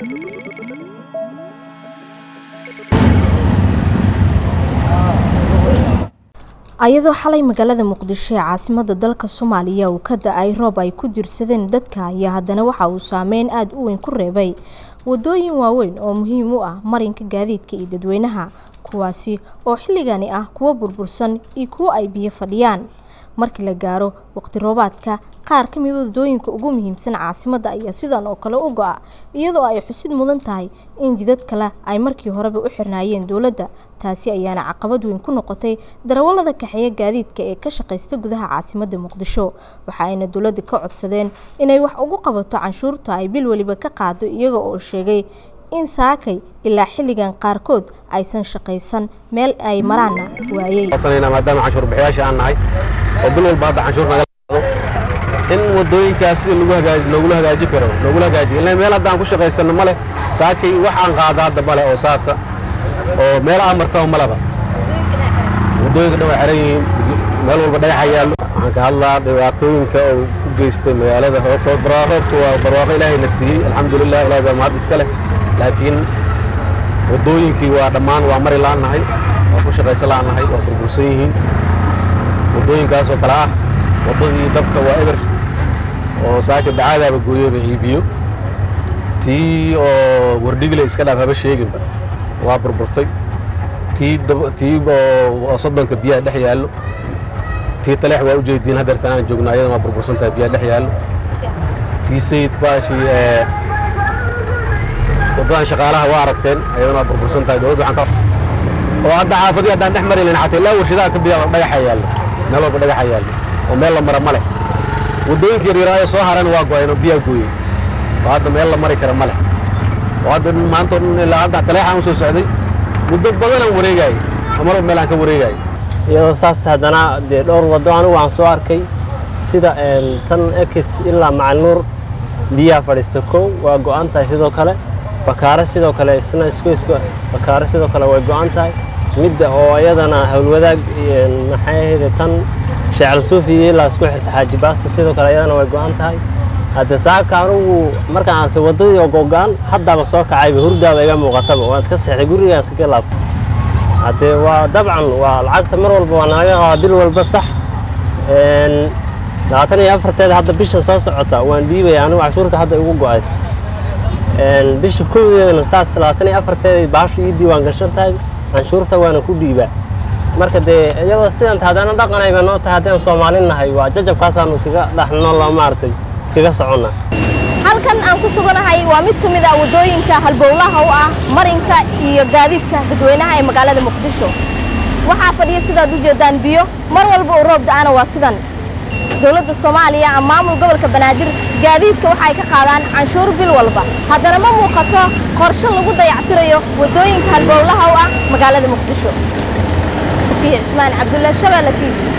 ayadoo xalay magaalada muqdisho ee caasimada dalka soomaaliya uu ka da-ay roob ay ku dirsadeen dadka ayaa haddana waxa uu saameyn aada u weyn ku reebay wadooyin waaweyn oo muhiim u ah marinka gaadiidka iyo dadweynaha kuwaasi oo xilligani ah kuwo burbursan iyo kuwo ay biyo fadhiyaan markii la gaaro waqti roobaadka qaar ka mid wadooyinka ugu muhiimsan caasimada ayaa sidan oo kale u go-a iyadoo ay xusid mudan tahay in jidad kale ay markii horeba u xirnaayeen dowladda taasi ayaana caqabad weyn ku noqotay darawallada kaxeeya gaadiidka ee ka shaqaysta gudaha caasimada muqdisho waxa ayna dowladda ka codsadeen inay wax ugu qabato canshuurta ay bil weliba ka qaado iyaga oo sheegay in saakay ilaa xilligan qaarkood aysan shaqaysan meel ay maraanna waayey maadaama canshuur bixiyaasha aan nahay oo bil walba hadda canshuur naga qaado in wadooyinkaas si lagu hagaaj loogula hagaaji karo loogula hagaajiyo ilaa meel hadda aan ku shaqaysano male saakay wax aan qaada hadda male oo saasa oo meel aan martaba maleba wadooyinka dhan way xiran yihiin meel walba dhagaxa yaallo waxaan ka hadlaa dhibaatooyinka uu u geystay magaalada barwaaqoodka waa barwaaqo ilaahay na siiyey alxamdulilah ilahay baa mahad iska leh laakiin wadooyinkii waa dhammaan waa mari la'annahay waa ku shaqayso la'annahay waa burbursan yihiin wadooyinkaas oo kale ah waddadii dabka waa eber oo saaka dacaadaaba gooyeba iibiyo tii oo wardhigle iska dhaaf haba sheeginba waa burburtay tii tii oo soddonka biyaha dhex yaallo tii taleex waa u jeediin haddeertan aan joogno ayadana waa burbursan tahay biyaha dhex yaallo tii sayid baashii waddadan shaqaalaha waa aragteen ayadana waa burbursan tahay dowladda waxaan ka oo hadda xaafadii haddaan dhex mari lahayn xataa ilaa warshadaha ka biya dhagaxa yaallo meel walba dhagaxa yaallo oo meel la mara ma leh waddooyinka yaryaraayo soo harana waa go-een oo biyaa gooyey oo hadda meel la mari kara ma leh oo hadda maanta o dhan ilaa hadda taleexaan u soo socday muddo badan aan wareegaayay oo marba meel aan ka wareegaayay iyadoo saasta haddana dee dhowr waddo anigu aan soo arkay sida tan ekis ilaa macalnuur biyaha fadhiista kow waa go-an tahay sidoo kale bakaare sidoo kale isna isku isku bakaare sidoo kale way go-an tahay midda oo iyadana howlwadaag maxay ahayde tan sheecel suufi iyo ilaa isku xirta xaaji baasta sidoo kale iyadana way go-an tahay hadde saaka anugu markaan arkay waddadii oo go-go-an haddaaba soo kacayba hurdaaba iga muuqataba waan iska seexday gurigaan iskaga laabtay haddee waa dabcan waa lacagta mar walba waa nalaga qabaa bil walba sax labaatan iyo afarteeda hadda bisha soo socota waan dhiibaya anigu cashuurta hadda igu go-ays bisha kowdeedana saas labaatan iyo afarteeda baashu ii diiwaan gashan tahay canshuurta waana ku dhiibaa marka dee iyadoo sidanta haddana dhaqanayba noo tahay haddaan soomaalin nahay waa jajabkaasaanu iskaga dhaxnoo maaragtay iskaga soconnaa halkan aan ku suganahay waa mid ka mid ah waddooyinka halbowlaha u ah marinka iyo gaadiidka dadweynaha ee magaalada muqdisho waxaa fadhiya sidaad u jeedaan biyo mar walba uu roob da-ana waa sidan dowladda soomaaliya ama maamul gobolka banaadir gaadiidka waxa ay ka qaadaan canshuur bil walba haddana ma muuqato qorshe lagu dayactirayo waddooyinka halbowlaha u ah magaalada muqdisho safiya cismaan cabdulla shabeelle tv